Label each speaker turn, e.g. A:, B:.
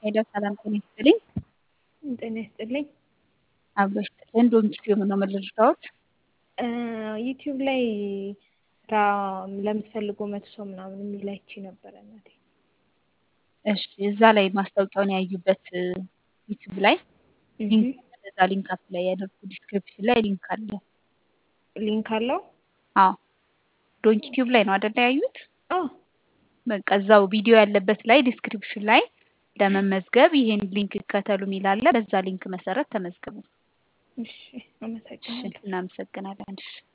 A: ሄሎ ሰላም ጤና ይስጥልኝ።
B: ጤና ይስጥልኝ።
A: አብሮ ይስጥልን። ዶንኪቲዩብ ነው መረጃዎች
B: ዩቲዩብ ላይ ስራ ለምትፈልጉ መቶ ሰው ምናምን የሚል አይቼ ነበረ እናቴ።
A: እሺ እዛ ላይ ማስታወቂያውን ያዩበት ዩቲዩብ ላይ ሊንክ እዛ ሊንክ አፕ ላይ ያደርጉ ዲስክሪፕሽን ላይ ሊንክ አለ።
B: ሊንክ አለው?
A: አዎ ዶንኪ ቲዩብ ላይ ነው አይደለ ያዩት?
B: አዎ
A: በቃ እዛው ቪዲዮ ያለበት ላይ ዲስክሪፕሽን ላይ ለመመዝገብ ይሄን ሊንክ ይከተሉ የሚል አለ። በዛ ሊንክ መሰረት ተመዝገቡ።
B: እሺ አመሰግናለሁ።
A: እናመሰግናለን። እሺ